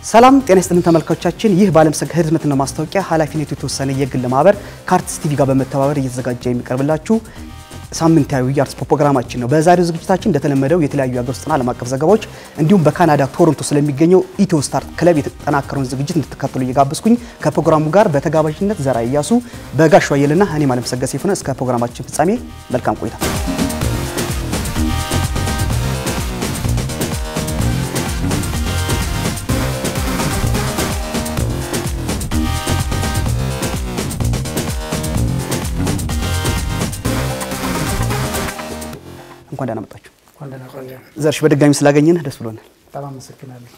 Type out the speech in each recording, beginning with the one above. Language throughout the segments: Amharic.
ሰላም ጤና ይስጥልን ተመልካቾቻችን፣ ይህ በዓለምሰገድ ህትመትና ማስታወቂያ ኃላፊነቱ የተወሰነ የግል ማህበር ከአርትስ ቲቪ ጋር በመተባበር እየተዘጋጀ የሚቀርብላችሁ ሳምንታዊ የአርትስ ፕሮግራማችን ነው። በዛሬው ዝግጅታችን እንደተለመደው የተለያዩ የሀገር ውስጥና ዓለም አቀፍ ዘገባዎች እንዲሁም በካናዳ ቶሮንቶ ስለሚገኘው ኢትዮ ስታር ክለብ የተጠናከረውን ዝግጅት እንድትከተሉ እየጋበዝኩኝ ከፕሮግራሙ ጋር በተጋባዥነት ዘራ እያሱ በጋሽ ዋየልና እኔም ዓለምሰገድ ሰይፉ ነን። እስከ ፕሮግራማችን ፍጻሜ መልካም ቆይታ። እንኳን ደህና መጣችሁ። ዘርሽ በድጋሚ ስላገኘን ደስ ብሎናል። በጣም አመሰግናለሁ።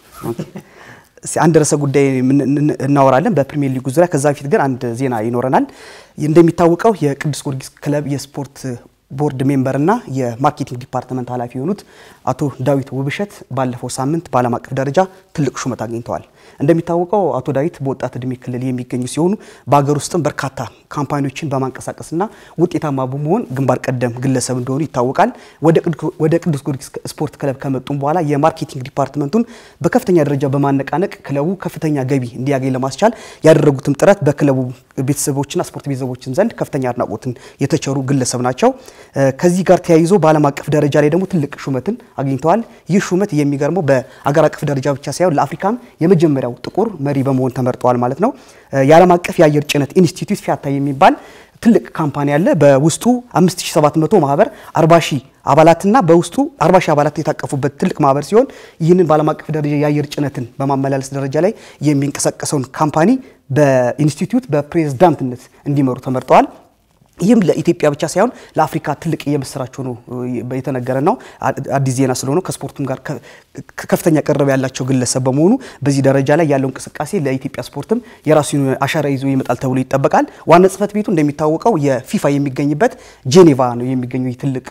እስኪ አንድ ርዕሰ ጉዳይ እናወራለን በፕሪሚየር ሊጉ ዙሪያ። ከዛ በፊት ግን አንድ ዜና ይኖረናል። እንደሚታወቀው የቅዱስ ጊዮርጊስ ክለብ የስፖርት ቦርድ ሜምበር እና የማርኬቲንግ ዲፓርትመንት ኃላፊ የሆኑት አቶ ዳዊት ውብሸት ባለፈው ሳምንት በዓለም አቀፍ ደረጃ ትልቅ ሹመት አግኝተዋል። እንደሚታወቀው አቶ ዳዊት በወጣት እድሜ ክልል የሚገኙ ሲሆኑ በሀገር ውስጥም በርካታ ካምፓኒዎችን በማንቀሳቀስና ውጤታማ በመሆን ግንባር ቀደም ግለሰብ እንደሆኑ ይታወቃል። ወደ ቅዱስ ጊዮርጊስ ስፖርት ክለብ ከመጡም በኋላ የማርኬቲንግ ዲፓርትመንቱን በከፍተኛ ደረጃ በማነቃነቅ ክለቡ ከፍተኛ ገቢ እንዲያገኝ ለማስቻል ያደረጉትም ጥረት በክለቡ ቤተሰቦችና ስፖርት ቤተሰቦችን ዘንድ ከፍተኛ አድናቆትን የተቸሩ ግለሰብ ናቸው። ከዚህ ጋር ተያይዞ በዓለም አቀፍ ደረጃ ላይ ደግሞ ትልቅ ሹመትን አግኝተዋል። ይህ ሹመት የሚገርመው በአገር አቀፍ ደረጃ ብቻ ሳይሆን ለአፍሪካም የመጀመሪያው ጥቁር መሪ በመሆን ተመርጠዋል ማለት ነው። የዓለም አቀፍ የአየር ጭነት ኢንስቲትዩት ፊያታ የሚባል ትልቅ ካምፓኒ አለ። በውስጡ 5700 ማህበር 40 ሺህ አባላትና በውስጡ 40 ሺህ አባላት የታቀፉበት ትልቅ ማህበር ሲሆን ይህንን በዓለም አቀፍ ደረጃ የአየር ጭነትን በማመላለስ ደረጃ ላይ የሚንቀሳቀሰውን ካምፓኒ በኢንስቲትዩት በፕሬዝዳንትነት እንዲመሩ ተመርጠዋል። ይህም ለኢትዮጵያ ብቻ ሳይሆን ለአፍሪካ ትልቅ የምስራች ሆኖ የተነገረ ነው። አዲስ ዜና ስለሆነ ከስፖርቱም ጋር ከፍተኛ ቅርብ ያላቸው ግለሰብ በመሆኑ በዚህ ደረጃ ላይ ያለው እንቅስቃሴ ለኢትዮጵያ ስፖርትም የራሱን አሻራ ይዞ ይመጣል ተብሎ ይጠበቃል። ዋና ጽህፈት ቤቱ እንደሚታወቀው የፊፋ የሚገኝበት ጄኔቫ ነው የሚገኘው ትልቅ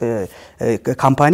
ካምፓኒ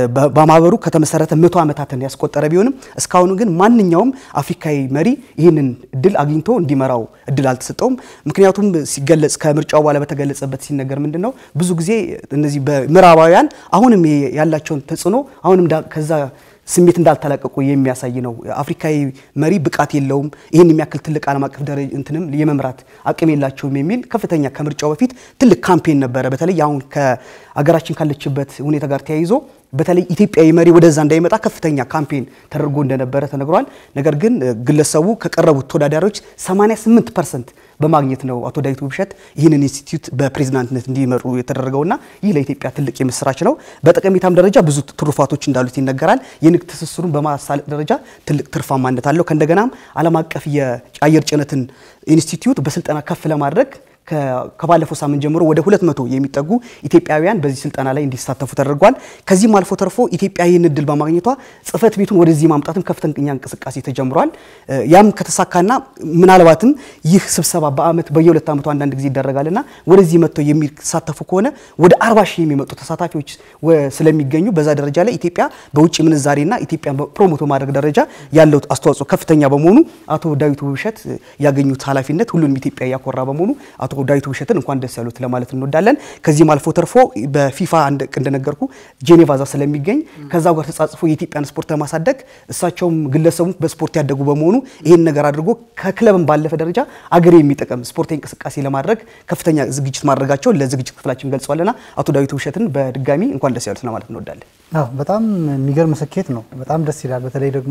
በማህበሩ ከተመሰረተ መቶ ዓመታትን ያስቆጠረ ቢሆንም እስካሁኑ ግን ማንኛውም አፍሪካዊ መሪ ይህንን እድል አግኝቶ እንዲመራው እድል አልተሰጠውም። ምክንያቱም ሲገለጽ ከምርጫው በኋላ በተገለጸበት ሲነገር ምንድን ነው ብዙ ጊዜ እነዚህ በምዕራባውያን አሁንም ያላቸውን ተጽዕኖ አሁንም ከዛ ስሜት እንዳልተላቀቁ የሚያሳይ ነው። አፍሪካዊ መሪ ብቃት የለውም፣ ይህን የሚያክል ትልቅ ዓለም አቀፍ ደረጃ እንትንም የመምራት አቅም የላቸውም የሚል ከፍተኛ ከምርጫው በፊት ትልቅ ካምፔን ነበረ። በተለይ አሁን ከሀገራችን ካለችበት ሁኔታ ጋር ተያይዞ በተለይ ኢትዮጵያዊ መሪ ወደዛ እንዳይመጣ ከፍተኛ ካምፔን ተደርጎ እንደነበረ ተነግሯል። ነገር ግን ግለሰቡ ከቀረቡት ተወዳዳሪዎች 88 ፐርሰንት በማግኘት ነው አቶ ዳዊት ውብሸት ይህንን ኢንስቲትዩት በፕሬዝዳንትነት እንዲመሩ የተደረገውና ይህ ለኢትዮጵያ ትልቅ የምስራች ነው። በጠቀሜታም ደረጃ ብዙ ትሩፋቶች እንዳሉት ይነገራል። የንግድ ትስስሩን በማሳለጥ ደረጃ ትልቅ ትርፋማነት አለው። ከእንደገናም ዓለም አቀፍ የአየር ጭነትን ኢንስቲትዩት በስልጠና ከፍ ለማድረግ ከባለፈው ሳምንት ጀምሮ ወደ 200 የሚጠጉ ኢትዮጵያውያን በዚህ ስልጠና ላይ እንዲሳተፉ ተደርጓል። ከዚህም አልፎ ተርፎ ኢትዮጵያ ይህን እድል በማግኘቷ ጽህፈት ቤቱን ወደዚህ ማምጣትም ከፍተኛ እንቅስቃሴ ተጀምሯል። ያም ከተሳካና ምናልባትም ይህ ስብሰባ በአመት በየሁለት ዓመቱ አንዳንድ ጊዜ ይደረጋልና ወደዚህ መጥተው የሚሳተፉ ከሆነ ወደ 40 ሺህ የሚመጡ ተሳታፊዎች ስለሚገኙ በዛ ደረጃ ላይ ኢትዮጵያ በውጭ ምንዛሬና ኢትዮጵያ ፕሮሞቶ ማድረግ ደረጃ ያለው አስተዋጽኦ ከፍተኛ በመሆኑ አቶ ዳዊት ውብሸት ያገኙት ኃላፊነት ሁሉንም ኢትዮጵያ ያኮራ በመሆኑ አቶ ዳዊት ውብሸትን እንኳን ደስ ያሉት ለማለት እንወዳለን። ከዚህም አልፎ ተርፎ በፊፋ እንደነገርኩ ጄኔቫ ዛ ስለሚገኝ ከዛው ጋር ተጻጽፎ የኢትዮጵያን ስፖርት ለማሳደግ እሳቸውም ግለሰቡ በስፖርት ያደጉ በመሆኑ ይህን ነገር አድርጎ ከክለብም ባለፈ ደረጃ አገር የሚጠቅም ስፖርታዊ እንቅስቃሴ ለማድረግ ከፍተኛ ዝግጅት ማድረጋቸውን ለዝግጅት ክፍላችን ገልጸዋልና አቶ ዳዊት ውብሸትን በድጋሚ እንኳን ደስ ያሉት ለማለት እንወዳለን። አዎ በጣም የሚገርም ስኬት ነው። በጣም ደስ ይላል። በተለይ ደግሞ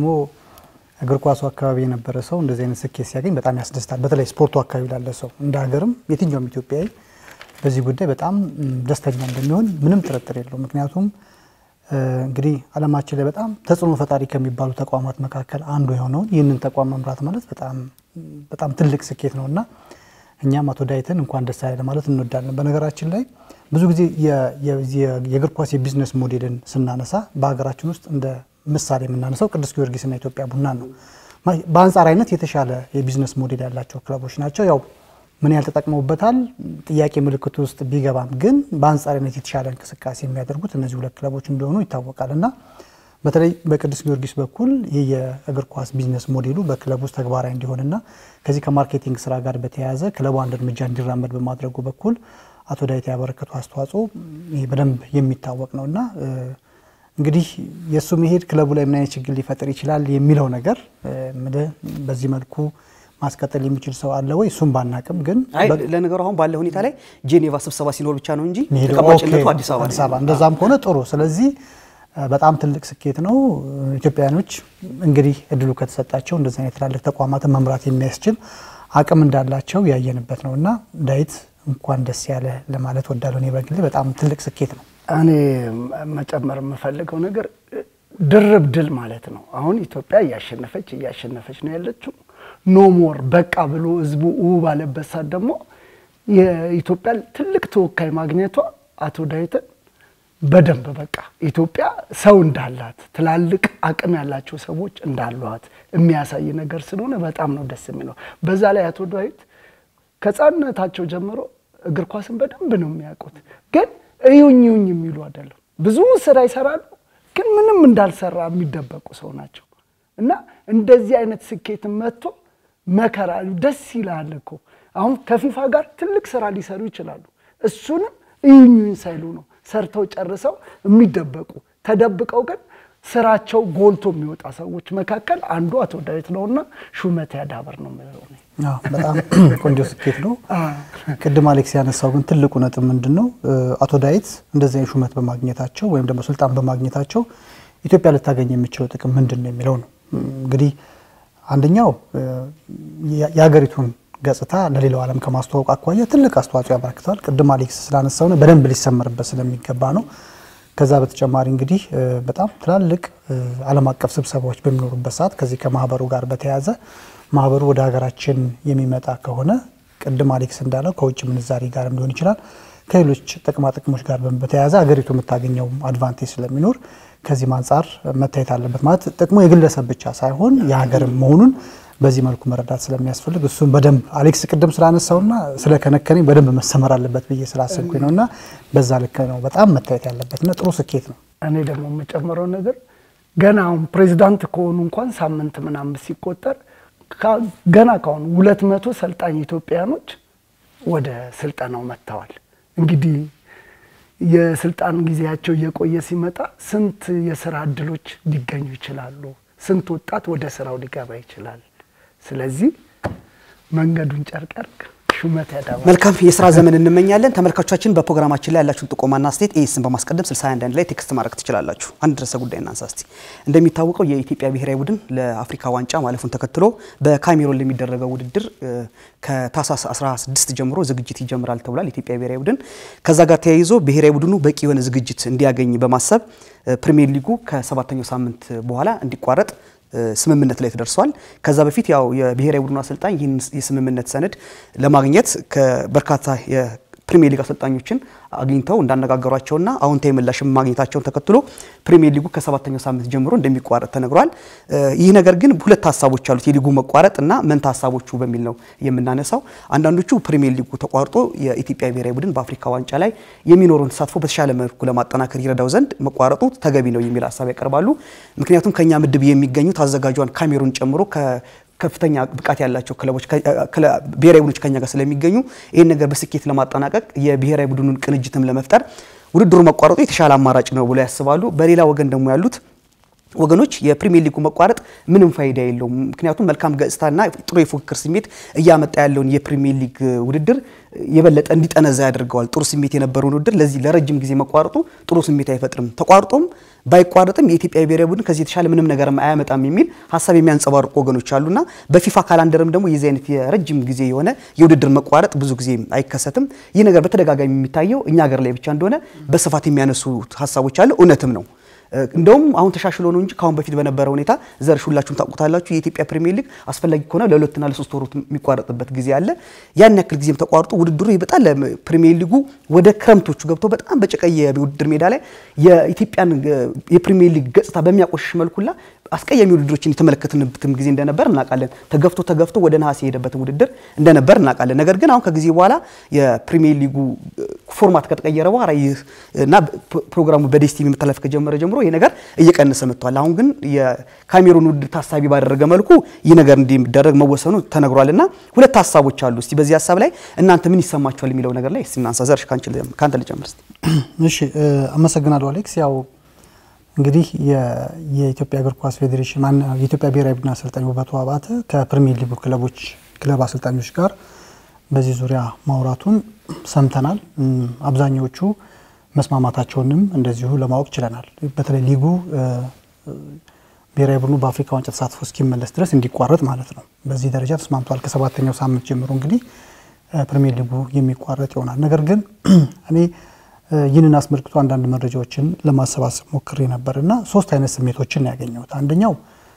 እግር ኳሱ አካባቢ የነበረ ሰው እንደዚህ አይነት ስኬት ሲያገኝ በጣም ያስደስታል። በተለይ ስፖርቱ አካባቢ ላለ ሰው እንደ ሀገርም የትኛውም ኢትዮጵያዊ በዚህ ጉዳይ በጣም ደስተኛ እንደሚሆን ምንም ጥርጥር የለው። ምክንያቱም እንግዲህ ዓለማችን ላይ በጣም ተጽዕኖ ፈጣሪ ከሚባሉ ተቋማት መካከል አንዱ የሆነውን ይህንን ተቋም መምራት ማለት በጣም ትልቅ ስኬት ነው እና እኛም አቶ ዳዊትን እንኳን ደስ ያለ ማለት እንወዳለን። በነገራችን ላይ ብዙ ጊዜ የእግር ኳስ የቢዝነስ ሞዴልን ስናነሳ በሀገራችን ውስጥ እንደ ምሳሌ የምናነሳው ቅዱስ ጊዮርጊስና ኢትዮጵያ ቡና ነው። በአንጻራዊነት የተሻለ የቢዝነስ ሞዴል ያላቸው ክለቦች ናቸው። ያው ምን ያህል ተጠቅመውበታል ጥያቄ ምልክት ውስጥ ቢገባም ግን በአንጻራዊነት የተሻለ እንቅስቃሴ የሚያደርጉት እነዚህ ሁለት ክለቦች እንደሆኑ ይታወቃል እና በተለይ በቅዱስ ጊዮርጊስ በኩል ይህ የእግር ኳስ ቢዝነስ ሞዴሉ በክለብ ውስጥ ተግባራዊ እንዲሆንና ከዚህ ከማርኬቲንግ ስራ ጋር በተያያዘ ክለቡ አንድ እርምጃ እንዲራመድ በማድረጉ በኩል አቶ ዳዊት ያበረከቱ አስተዋጽኦ ይህ በደንብ የሚታወቅ ነው እና እንግዲህ የእሱ መሄድ ክለቡ ላይ ምን አይነት ችግር ሊፈጥር ይችላል የሚለው ነገር በዚህ መልኩ ማስቀጠል የሚችል ሰው አለ ወይ? እሱም ባናቅም ግን አይ ለነገሩ አሁን ባለ ሁኔታ ላይ ጄኔቫ ስብሰባ ሲኖር ብቻ ነው እንጂ መሄዱ ተቀማጭነቱ ኦኬ፣ አዲስ አበባ አዲስ ነው። አበባ እንደዛም ከሆነ ጥሩ። ስለዚህ በጣም ትልቅ ስኬት ነው። ኢትዮጵያውያኖች እንግዲህ እድሉ ከተሰጣቸው እንደዚህ አይነት ትላልቅ ተቋማትን መምራት የሚያስችል አቅም እንዳላቸው ያየንበት ነው እና ዳዊት እንኳን ደስ ያለ ለማለት ወዳለሁ። እኔ በግሌ በጣም ትልቅ ስኬት ነው። እኔ መጨመር የምፈልገው ነገር ድርብ ድል ማለት ነው። አሁን ኢትዮጵያ እያሸነፈች እያሸነፈች ነው ያለችው። ኖ ሞር በቃ ብሎ ህዝቡ ው ባለበት ሰዓት ደግሞ የኢትዮጵያ ትልቅ ተወካይ ማግኘቷ አቶ ዳዊትን በደንብ በቃ ኢትዮጵያ ሰው እንዳላት ትላልቅ አቅም ያላቸው ሰዎች እንዳሏት የሚያሳይ ነገር ስለሆነ በጣም ነው ደስ የሚለው። በዛ ላይ አቶ ዳዊት ከህፃንነታቸው ጀምሮ እግር ኳስን በደንብ ነው የሚያውቁት። ግን እዩኝ እዩኝ የሚሉ አይደለም። ብዙ ስራ ይሰራሉ፣ ግን ምንም እንዳልሰራ የሚደበቁ ሰው ናቸው እና እንደዚህ አይነት ስኬትን መጥቶ መከራ ደስ ይላል እኮ አሁን ከፊፋ ጋር ትልቅ ስራ ሊሰሩ ይችላሉ። እሱንም እዩኝ እዩኝ ሳይሉ ነው ሰርተው ጨርሰው የሚደበቁ ተደብቀው ግን ስራቸው ጎልቶ የሚወጣ ሰዎች መካከል አንዱ አቶ ዳዊት ነውና ሹመት ያዳበር ነው የምለው እኔ። አዎ፣ በጣም ቆንጆ ስኬት ነው። ቅድም አሌክስ ያነሳው ግን ትልቁ ነጥብ ምንድን ነው? አቶ ዳዊት እንደዚህ አይነት ሹመት በማግኘታቸው ወይም ደግሞ ስልጣን በማግኘታቸው ኢትዮጵያ ልታገኝ የሚችለው ጥቅም ምንድን ነው የሚለው ነው። እንግዲህ አንደኛው የሀገሪቱን ገጽታ ለሌላው ዓለም ከማስተዋወቅ አኳያ ትልቅ አስተዋጽኦ ያበረክተዋል። ቅድም አሌክስ ስላነሳው ነው በደንብ ሊሰመርበት ስለሚገባ ነው። ከዛ በተጨማሪ እንግዲህ በጣም ትላልቅ ዓለም አቀፍ ስብሰባዎች በሚኖሩበት ሰዓት ከዚህ ከማህበሩ ጋር በተያያዘ ማህበሩ ወደ ሀገራችን የሚመጣ ከሆነ ቅድም አሌክስ እንዳለው ከውጭ ምንዛሪ ጋርም ሊሆን ይችላል ከሌሎች ጥቅማ ጥቅሞች ጋር በተያያዘ ሀገሪቱ የምታገኘው አድቫንቴጅ ስለሚኖር ከዚህም አንጻር መታየት አለበት። ማለት ጥቅሙ የግለሰብ ብቻ ሳይሆን የሀገርም መሆኑን በዚህ መልኩ መረዳት ስለሚያስፈልግ እሱም በደንብ አሌክስ ቅድም ስላነሳውና ስለከነከነኝ በደንብ መሰመር አለበት ብዬ ስላሰብኩኝ ነው እና በዛ ልክ ነው በጣም መታየት ያለበትና ጥሩ ስኬት ነው። እኔ ደግሞ የምጨምረው ነገር ገና አሁን ፕሬዚዳንት ከሆኑ እንኳን ሳምንት ምናምን ሲቆጠር ገና ከሆኑ ሁለት መቶ ሰልጣኝ ኢትዮጵያኖች ወደ ስልጠናው መጥተዋል። እንግዲህ የስልጣን ጊዜያቸው እየቆየ ሲመጣ ስንት የስራ እድሎች ሊገኙ ይችላሉ? ስንት ወጣት ወደ ስራው ሊገባ ይችላል? ስለዚህ መንገዱን ጨርቅ ያርግ፣ ሹመት ያዳባ መልካም የስራ ዘመን እንመኛለን። ተመልካቾቻችን በፕሮግራማችን ላይ ያላችሁን ጥቆማና አስተያየት ኤስን በማስቀደም 61 ላይ ቴክስት ማድረግ ትችላላችሁ። አንድ ርዕሰ ጉዳይ እናንሳ እስቲ። እንደሚታወቀው የኢትዮጵያ ብሔራዊ ቡድን ለአፍሪካ ዋንጫ ማለፉን ተከትሎ በካሜሮን ለሚደረገው ውድድር ከታህሳስ 16 ጀምሮ ዝግጅት ይጀምራል ተብሏል። የኢትዮጵያ ብሔራዊ ቡድን ከዛ ጋር ተያይዞ ብሔራዊ ቡድኑ በቂ የሆነ ዝግጅት እንዲያገኝ በማሰብ ፕሪሚየር ሊጉ ከሰባተኛው ሳምንት በኋላ እንዲቋረጥ ስምምነት ላይ ተደርሷል። ከዛ በፊት ያው የብሔራዊ ቡድኑ አሰልጣኝ ይህን የስምምነት ሰነድ ለማግኘት ከበርካታ የፕሪሚየር ሊግ አሰልጣኞችን አግኝተው እንዳነጋገሯቸውና አዎንታዊ ምላሽ ማግኘታቸውን ተከትሎ ፕሪሚየር ሊጉ ከሰባተኛው ሳምንት ጀምሮ እንደሚቋረጥ ተነግሯል። ይህ ነገር ግን ሁለት ሀሳቦች አሉት፣ የሊጉ መቋረጥ እና መንታ ሀሳቦቹ በሚል ነው የምናነሳው። አንዳንዶቹ ፕሪሚየር ሊጉ ተቋርጦ የኢትዮጵያ ብሔራዊ ቡድን በአፍሪካ ዋንጫ ላይ የሚኖረውን ተሳትፎ በተሻለ መልኩ ለማጠናከር ይረዳው ዘንድ መቋረጡ ተገቢ ነው የሚል ሀሳብ ያቀርባሉ። ምክንያቱም ከኛ ምድብ የሚገኙት አዘጋጇን ካሜሩን ጨምሮ ከፍተኛ ብቃት ያላቸው ክለቦች ብሔራዊ ቡድኖች ከኛ ጋር ስለሚገኙ ይህን ነገር በስኬት ለማጠናቀቅ የብሔራዊ ቡድኑን ቅንጅትም ለመፍጠር ውድድሩ መቋረጡ የተሻለ አማራጭ ነው ብሎ ያስባሉ። በሌላ ወገን ደግሞ ያሉት ወገኖች የፕሪሚየር ሊጉ መቋረጥ ምንም ፋይዳ የለውም። ምክንያቱም መልካም ገጽታና ጥሩ የፉክክር ስሜት እያመጣ ያለውን የፕሪሚየር ሊግ ውድድር የበለጠ እንዲጠነዛ ያደርገዋል። ጥሩ ስሜት የነበረውን ውድድር ለዚህ ለረጅም ጊዜ መቋረጡ ጥሩ ስሜት አይፈጥርም። ተቋርጦም ባይቋረጥም የኢትዮጵያ ብሔራዊ ቡድን ከዚህ የተሻለ ምንም ነገር አያመጣም የሚል ሀሳብ የሚያንጸባርቁ ወገኖች አሉና በፊፋ ካላንደርም ደግሞ የዚህ አይነት የረጅም ጊዜ የሆነ የውድድር መቋረጥ ብዙ ጊዜ አይከሰትም። ይህ ነገር በተደጋጋሚ የሚታየው እኛ ሀገር ላይ ብቻ እንደሆነ በስፋት የሚያነሱ ሀሳቦች አለ። እውነትም ነው። እንደውም አሁን ተሻሽሎ ነው እንጂ ከአሁን በፊት በነበረ ሁኔታ ዘርሽ ሁላችሁም ታውቁታላችሁ። የኢትዮጵያ ፕሪሚየር ሊግ አስፈላጊ ከሆነ ለሁለትና ለሶስት ወራት የሚቋረጥበት ጊዜ አለ። ያን ያክል ጊዜም ተቋርጦ ውድድሩ በጣም ለፕሪሚየር ሊጉ ወደ ክረምቶቹ ገብቶ በጣም በጨቀየ የውድድር ሜዳ ላይ የኢትዮጵያን የፕሪሚየር ሊግ ገጽታ በሚያቆሽሽ መልኩላ አስቀያሚ ውድድሮችን የተመለከትንበትም ጊዜ እንደነበር እናውቃለን። ተገፍቶ ተገፍቶ ወደ ነሐሴ የሄደበትን ውድድር እንደነበር እናውቃለን። ነገር ግን አሁን ከጊዜ በኋላ የፕሪሚየር ሊጉ ፎርማት ከተቀየረ በኋላ ይህ እና ፕሮግራሙ በዴስቲቪ መተላለፍ ከጀመረ ጀምሮ ይህ ነገር እየቀነሰ መጥቷል። አሁን ግን የካሜሩን ውድድር ታሳቢ ባደረገ መልኩ ይህ ነገር እንዲደረግ መወሰኑ ተነግሯል። እና ሁለት ሀሳቦች አሉ። እስቲ በዚህ ሀሳብ ላይ እናንተ ምን ይሰማችኋል የሚለው ነገር ላይ እስቲ እናንሳ። ዘርሽ ከአንተ ልጀምር እስቲ። እሺ፣ አመሰግናለሁ አሌክስ። ያው እንግዲህ የኢትዮጵያ እግር ኳስ ፌዴሬሽን የኢትዮጵያ ብሔራዊ ቡድን አሰልጣኝ ውበቱ አባተ ከፕሪሚየር ሊጉ ክለቦች ክለብ አሰልጣኞች ጋር በዚህ ዙሪያ ማውራቱን ሰምተናል። አብዛኛዎቹ መስማማታቸውንም እንደዚሁ ለማወቅ ችለናል። በተለይ ሊጉ ብሔራዊ ቡድኑ በአፍሪካ ዋንጫ ተሳትፎ እስኪመለስ ድረስ እንዲቋረጥ ማለት ነው። በዚህ ደረጃ ተስማምቷል። ከሰባተኛው ሳምንት ጀምሮ እንግዲህ ፕሪሚየር ሊጉ የሚቋረጥ ይሆናል። ነገር ግን እኔ ይህንን አስመልክቶ አንዳንድ መረጃዎችን ለማሰባሰብ ሞክሬ ነበር እና ሶስት አይነት ስሜቶችን ነው ያገኘሁት። አንደኛው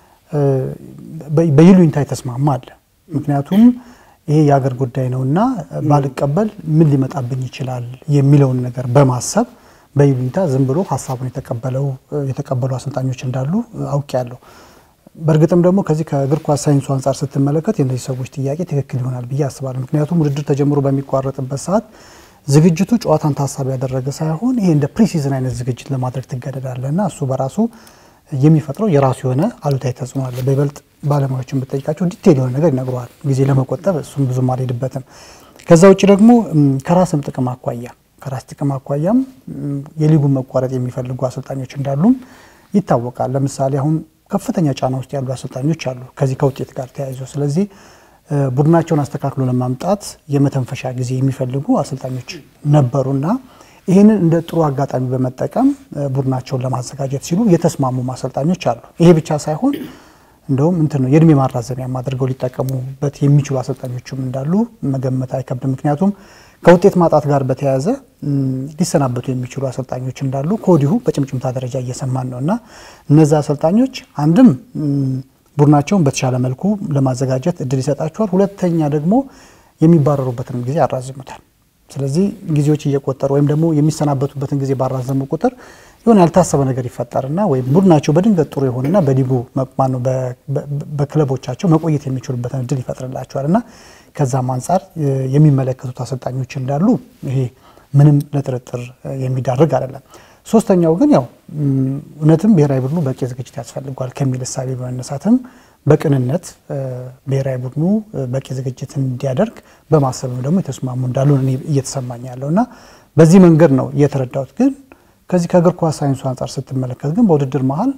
በይሉኝታ የተስማማ አለ። ምክንያቱም ይሄ የሀገር ጉዳይ ነው እና ባልቀበል ምን ሊመጣብኝ ይችላል የሚለውን ነገር በማሰብ በይሉኝታ ዝም ብሎ ሀሳቡን የተቀበለው የተቀበሉ አሰልጣኞች እንዳሉ አውቄያለሁ። በእርግጥም ደግሞ ከዚህ ከእግር ኳስ ሳይንሱ አንጻር ስትመለከት የእነዚህ ሰዎች ጥያቄ ትክክል ይሆናል ብዬ አስባለሁ። ምክንያቱም ውድድር ተጀምሮ በሚቋረጥበት ሰዓት ዝግጅቱ ጨዋታን ታሳቢ ያደረገ ሳይሆን ይሄ እንደ ፕሪሲዝን አይነት ዝግጅት ለማድረግ ትገደዳለ እና እሱ በራሱ የሚፈጥረው የራሱ የሆነ አሉታዊ ተጽዕኖ አለ። በይበልጥ ባለሙያዎችን ብጠይቃቸው ዲቴል የሆነ ነገር ይነግረዋል። ጊዜ ለመቆጠብ እሱም ብዙም አልሄድበትም። ከዛ ውጭ ደግሞ ከራስም ጥቅም አኳያ ከራስ ጥቅም አኳያም የሊጉን መቋረጥ የሚፈልጉ አሰልጣኞች እንዳሉም ይታወቃል። ለምሳሌ አሁን ከፍተኛ ጫና ውስጥ ያሉ አሰልጣኞች አሉ ከዚህ ከውጤት ጋር ተያይዞ። ስለዚህ ቡድናቸውን አስተካክሎ ለማምጣት የመተንፈሻ ጊዜ የሚፈልጉ አሰልጣኞች ነበሩና ይህንን እንደ ጥሩ አጋጣሚ በመጠቀም ቡድናቸውን ለማዘጋጀት ሲሉ የተስማሙ አሰልጣኞች አሉ። ይሄ ብቻ ሳይሆን እንደውም እንትን ነው የእድሜ ማራዘሚያም አድርገው ሊጠቀሙበት የሚችሉ አሰልጣኞችም እንዳሉ መገመት አይከብድም። ምክንያቱም ከውጤት ማጣት ጋር በተያያዘ ሊሰናበቱ የሚችሉ አሰልጣኞች እንዳሉ ከወዲሁ በጭምጭምታ ደረጃ እየሰማን ነው እና እነዚ አሰልጣኞች አንድም ቡድናቸውን በተሻለ መልኩ ለማዘጋጀት እድል ይሰጣቸዋል። ሁለተኛ ደግሞ የሚባረሩበትንም ጊዜ ያራዝሙታል። ስለዚህ ጊዜዎች እየቆጠሩ ወይም ደግሞ የሚሰናበቱበትን ጊዜ ባራዘሙ ቁጥር የሆነ ያልታሰበ ነገር ይፈጠርና ወይም ቡድናቸው በድንገት ጥሩ የሆነና በሊጉ ማነው በክለቦቻቸው መቆየት የሚችሉበትን እድል ይፈጥርላቸዋል እና ከዛም አንጻር የሚመለከቱት አሰልጣኞች እንዳሉ ይሄ ምንም ለጥርጥር የሚዳርግ አይደለም። ሶስተኛው ግን ያው እውነትም ብሔራዊ ቡድኑ በቂ ዝግጅት ያስፈልጓል ከሚል እሳቤ በመነሳትም በቅንነት ብሔራዊ ቡድኑ በቂ ዝግጅት እንዲያደርግ በማሰብም ደግሞ የተስማሙ እንዳሉ እኔ እየተሰማኝ ያለው እና በዚህ መንገድ ነው እየተረዳሁት። ግን ከዚህ ከእግር ኳስ ሳይንሱ አንጻር ስትመለከት ግን በውድድር መሀል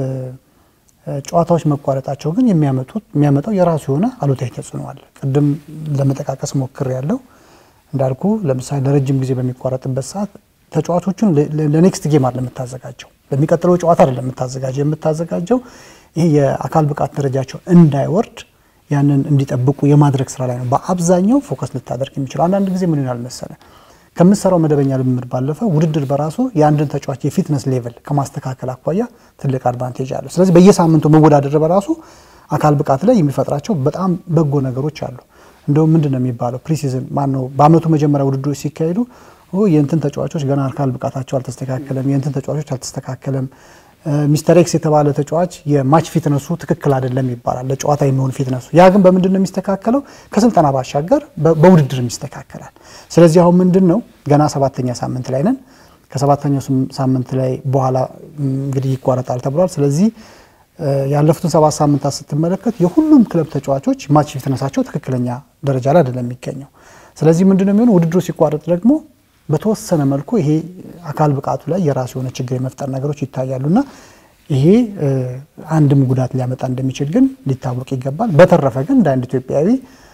ጨዋታዎች መቋረጣቸው ግን የሚያመጡት የሚያመጣው የራሱ የሆነ አሉታዊ ተጽዕኖ አለ። ቅድም ለመጠቃቀስ ሞክር ያለው እንዳልኩ ለምሳሌ ለረጅም ጊዜ በሚቋረጥበት ሰዓት ተጫዋቾቹን ለኔክስት ጌም አለ የምታዘጋጀው፣ ለሚቀጥለው ጨዋታ አይደለም የምታዘጋጀው የምታዘጋጀው ይሄ የአካል ብቃት ደረጃቸው እንዳይወርድ ያንን እንዲጠብቁ የማድረግ ስራ ላይ ነው በአብዛኛው ፎከስ ልታደርግ የሚችለው። አንዳንድ ጊዜ ምን ይሆናል መሰለ ከምትሰራው መደበኛ ልምምድ ባለፈ ውድድር በራሱ የአንድን ተጫዋች የፊትነስ ሌቭል ከማስተካከል አኳያ ትልቅ አድቫንቴጅ አለው። ስለዚህ በየሳምንቱ መወዳደር በራሱ አካል ብቃት ላይ የሚፈጥራቸው በጣም በጎ ነገሮች አሉ። እንደውም ምንድን ነው የሚባለው ፕሪሲዝን ማነው በአመቱ መጀመሪያ ውድድሮች ሲካሄዱ የእንትን ተጫዋቾች ገና አካል ብቃታቸው አልተስተካከለም፣ የእንትን ተጫዋቾች አልተስተካከለም ሚስተር ኤክስ የተባለ ተጫዋች የማች ፊትነሱ ትክክል አይደለም ይባላል፣ ለጨዋታ የሚሆን ፊትነሱ። ያ ግን በምንድን ነው የሚስተካከለው? ከስልጠና ባሻገር በውድድርም ይስተካከላል። ስለዚህ አሁን ምንድን ነው ገና ሰባተኛ ሳምንት ላይ ነን። ከሰባተኛው ሳምንት ላይ በኋላ እንግዲህ ይቋረጣል ተብሏል። ስለዚህ ያለፉትን ሰባት ሳምንታት ስትመለከት የሁሉም ክለብ ተጫዋቾች ማች ፊትነሳቸው ትክክለኛ ደረጃ ላይ አይደለም የሚገኘው። ስለዚህ ምንድን ነው የሚሆነው ውድድሩ ሲቋረጥ ደግሞ በተወሰነ መልኩ ይሄ አካል ብቃቱ ላይ የራሱ የሆነ ችግር የመፍጠር ነገሮች ይታያሉና ይሄ አንድም ጉዳት ሊያመጣ እንደሚችል ግን ሊታወቅ ይገባል። በተረፈ ግን እንደ አንድ ኢትዮጵያዊ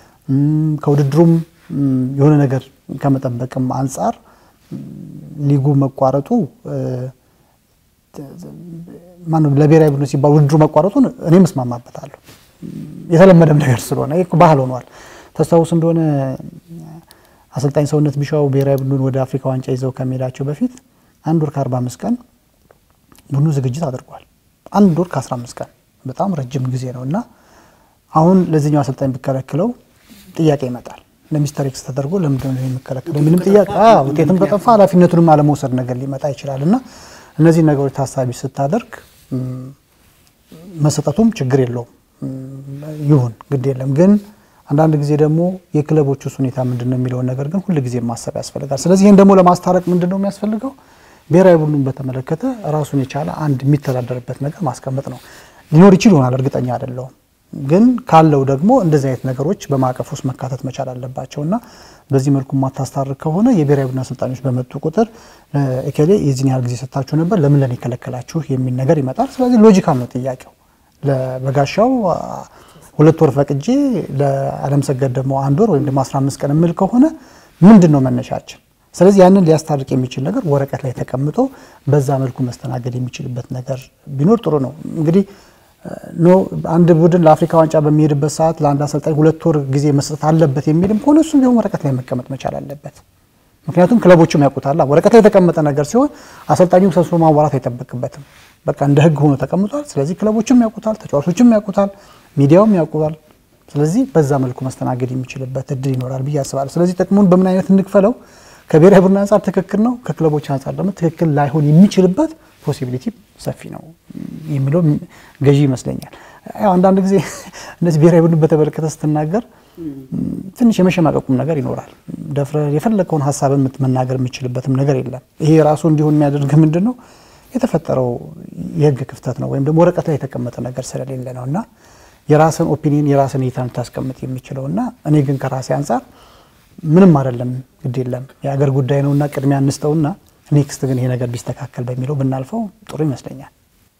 ከውድድሩም የሆነ ነገር ከመጠበቅም አንጻር ሊጉ መቋረጡ ማነው ለብሔራዊ ቡድን ሲባል ውድድሩ መቋረጡን እኔም እስማማበታለሁ። የተለመደም ነገር ስለሆነ ባህል ሆኗል። ታስታውስ እንደሆነ አሰልጣኝ ሰውነት ቢሻው ብሔራዊ ቡድኑን ወደ አፍሪካ ዋንጫ ይዘው ከመሄዳቸው በፊት አንድ ወር ከ45 ቀን ቡድኑ ዝግጅት አድርጓል። አንድ ወር ከ15 ቀን በጣም ረጅም ጊዜ ነው እና አሁን ለዚህኛው አሰልጣኝ ቢከለክለው ጥያቄ ይመጣል። ለሚስተር ኤክስ ተደርጎ ለምንድን ነው የሚከለከለው? ምንም ጥያቄ ውጤትም ከጠፋ ኃላፊነቱንም አለመውሰድ ነገር ሊመጣ ይችላል እና እነዚህ ነገሮች ታሳቢ ስታደርግ መሰጠቱም ችግር የለውም ይሁን ግድ የለም ግን አንዳንድ ጊዜ ደግሞ የክለቦች ውስጥ ሁኔታ ምንድን ነው የሚለውን ነገር ግን ሁል ጊዜ ማሰብ ያስፈልጋል። ስለዚህ ይህን ደግሞ ለማስታረቅ ምንድን ነው የሚያስፈልገው? ብሔራዊ ቡድኑን በተመለከተ ራሱን የቻለ አንድ የሚተዳደርበት ነገር ማስቀመጥ ነው። ሊኖር ይችል ይሆናል፣ እርግጠኛ አይደለሁም። ግን ካለው ደግሞ እንደዚህ አይነት ነገሮች በማዕቀፍ ውስጥ መካተት መቻል አለባቸው እና በዚህ መልኩ የማታስታርቅ ከሆነ የብሔራዊ ቡድን አሰልጣኞች በመጡ ቁጥር እከሌ የዚህን ያህል ጊዜ ሰጥታችሁ ነበር ለምን ለኔ ከለከላችሁ የሚል ነገር ይመጣል። ስለዚህ ሎጂካል ነው ጥያቄው። ለበጋሻው ሁለት ወር ፈቅጄ ለአለም ሰገድ ደግሞ አንድ ወር ወይም ደግሞ 15 ቀን የምል ከሆነ ምንድን ነው መነሻችን? ስለዚህ ያንን ሊያስታርቅ የሚችል ነገር ወረቀት ላይ ተቀምጦ በዛ መልኩ መስተናገድ የሚችልበት ነገር ቢኖር ጥሩ ነው። እንግዲህ ኖ አንድ ቡድን ለአፍሪካ ዋንጫ በሚሄድበት ሰዓት ለአንድ አሰልጣኝ ሁለት ወር ጊዜ መስጠት አለበት የሚልም ከሆነ እሱም ቢሆን ወረቀት ላይ መቀመጥ መቻል አለበት። ምክንያቱም ክለቦችም ያውቁታል። ወረቀት ላይ የተቀመጠ ነገር ሲሆን አሰልጣኙ ሰብስቦ ማዋራት አይጠበቅበትም። በቃ እንደ ሕግ ሆኖ ተቀምጧል። ስለዚህ ክለቦችም ያውቁታል፣ ተጫዋቾችም ያውቁታል፣ ሚዲያውም ያውቁታል። ስለዚህ በዛ መልኩ መስተናገድ የሚችልበት እድል ይኖራል ብዬ አስባለሁ። ስለዚህ ጥቅሙን በምን አይነት እንክፈለው? ከብሔራዊ ቡድን አንጻር ትክክል ነው፣ ከክለቦች አንጻር ደግሞ ትክክል ላይሆን የሚችልበት ፖሲቢሊቲ ሰፊ ነው የሚለው ገዢ ይመስለኛል። ያው አንዳንድ ጊዜ እነዚህ ብሔራዊ ቡድን በተመለከተ ስትናገር ትንሽ የመሸማቀቁም ነገር ይኖራል። ደፍረ የፈለገውን ሀሳብን መናገር የምችልበትም ነገር የለም። ይሄ ራሱ እንዲሆን የሚያደርግ ምንድን ነው የተፈጠረው የህግ ክፍተት ነው ወይም ደግሞ ወረቀት ላይ የተቀመጠ ነገር ስለሌለ ነው እና የራስን ኦፒኒየን የራስን እይታ ልታስቀምጥ የሚችለው እና እኔ ግን ከራሴ አንጻር ምንም አይደለም፣ ግድ የለም የሀገር ጉዳይ ነውና ቅድሚያ እንስጠውና ኔክስት ግን ይሄ ነገር ቢስተካከል በሚለው ብናልፈው ጥሩ ይመስለኛል።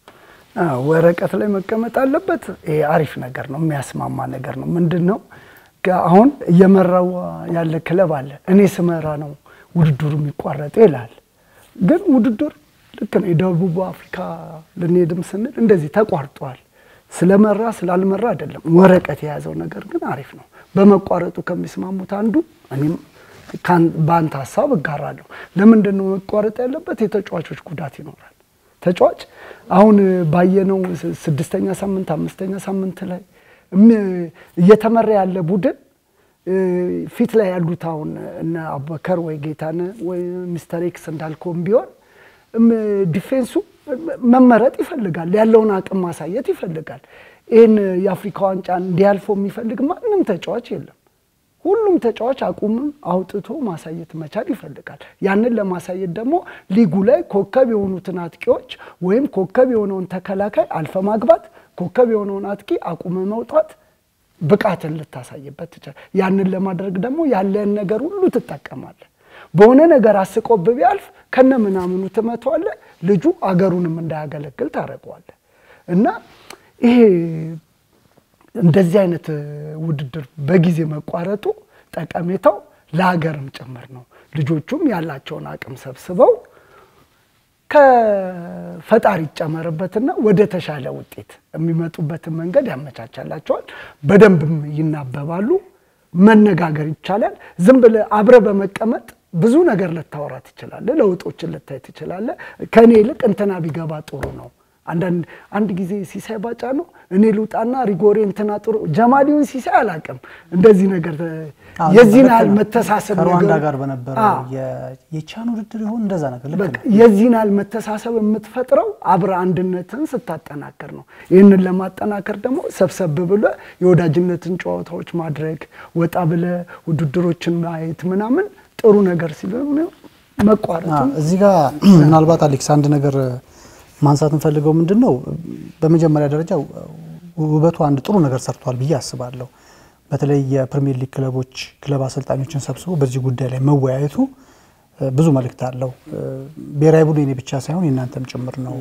ወረቀት ላይ መቀመጥ አለበት። ይሄ አሪፍ ነገር ነው፣ የሚያስማማ ነገር ነው። ምንድን ነው አሁን እየመራው ያለ ክለብ አለ። እኔ ስመራ ነው ውድድሩ የሚቋረጠው ይላል። ግን ውድድር ልክ ነው። የደቡብ አፍሪካ ልንሄድም ስንል እንደዚህ ተቋርጧል። ስለመራ ስላልመራ አይደለም። ወረቀት የያዘው ነገር ግን አሪፍ ነው። በመቋረጡ ከሚስማሙት አንዱ እኔም በአንተ ሀሳብ እጋራለሁ። ለምንድን ነው መቋረጥ ያለበት? የተጫዋቾች ጉዳት ይኖራል። ተጫዋች አሁን ባየነው ስድስተኛ ሳምንት አምስተኛ ሳምንት ላይ እየተመራ ያለ ቡድን ፊት ላይ ያሉት አሁን እነ አቡበከር ወይ ጌታነህ ወይ ሚስተር ኤክስ እንዳልከውም ቢሆን ዲፌንሱ መመረጥ ይፈልጋል። ያለውን አቅም ማሳየት ይፈልጋል። ይህን የአፍሪካ ዋንጫ እንዲያልፈው የሚፈልግ ማንም ተጫዋች የለም። ሁሉም ተጫዋች አቁምም አውጥቶ ማሳየት መቻል ይፈልጋል። ያንን ለማሳየት ደግሞ ሊጉ ላይ ኮከብ የሆኑትን አጥቂዎች ወይም ኮከብ የሆነውን ተከላካይ አልፈ ማግባት፣ ኮከብ የሆነውን አጥቂ አቁመ መውጣት ብቃትን ልታሳይበት ትችላል። ያንን ለማድረግ ደግሞ ያለን ነገር ሁሉ ትጠቀማለህ። በሆነ ነገር አስቆብ ቢያልፍ ከነ ምናምኑ ትመተዋለህ። ልጁ አገሩንም እንዳያገለግል ታደርገዋለህ እና ይሄ እንደዚህ አይነት ውድድር በጊዜ መቋረጡ ጠቀሜታው ለሀገርም ጭምር ነው። ልጆቹም ያላቸውን አቅም ሰብስበው ከፈጣሪ ይጨመርበትና ወደ ተሻለ ውጤት የሚመጡበትን መንገድ ያመቻቻላቸዋል። በደንብም ይናበባሉ። መነጋገር ይቻላል። ዝም ብለህ አብረህ በመቀመጥ ብዙ ነገር ልታወራ ትችላለህ። ለውጦችን ልታይ ትችላለህ። ከእኔ ይልቅ እንትና ቢገባ ጥሩ ነው አንዳንድ አንድ ጊዜ ሲሳይ ባጫ ነው እኔ ልውጣና ሪጎሬ እንትና ጥሩ ጀማሊውን ሲሳይ አላውቅም። እንደዚህ ነገር የዚህን ያህል መተሳሰብ ከሩዋንዳ ጋር በነበረው የቻን ውድድር ይሆን እንደዛ ነገር ልክ ነው። የዚህን ያህል መተሳሰብ የምትፈጥረው አብረ አንድነትን ስታጠናከር ነው። ይህንን ለማጠናከር ደግሞ ሰብሰብ ብለ የወዳጅነትን ጨዋታዎች ማድረግ ወጣ ብለ ውድድሮችን ማየት ምናምን ጥሩ ነገር ሲሆን መቋረጡ እዚህ ጋር ምናልባት አሌክስ አንድ ነገር ማንሳት እንፈልገው ምንድን ነው፣ በመጀመሪያ ደረጃ ውበቱ አንድ ጥሩ ነገር ሰርቷል ብዬ አስባለሁ። በተለይ የፕሪሚየር ሊግ ክለቦች ክለብ አሰልጣኞችን ሰብስቦ በዚህ ጉዳይ ላይ መወያየቱ ብዙ መልእክት አለው። ብሔራዊ ቡድን የኔ ብቻ ሳይሆን የእናንተም ጭምር ነው።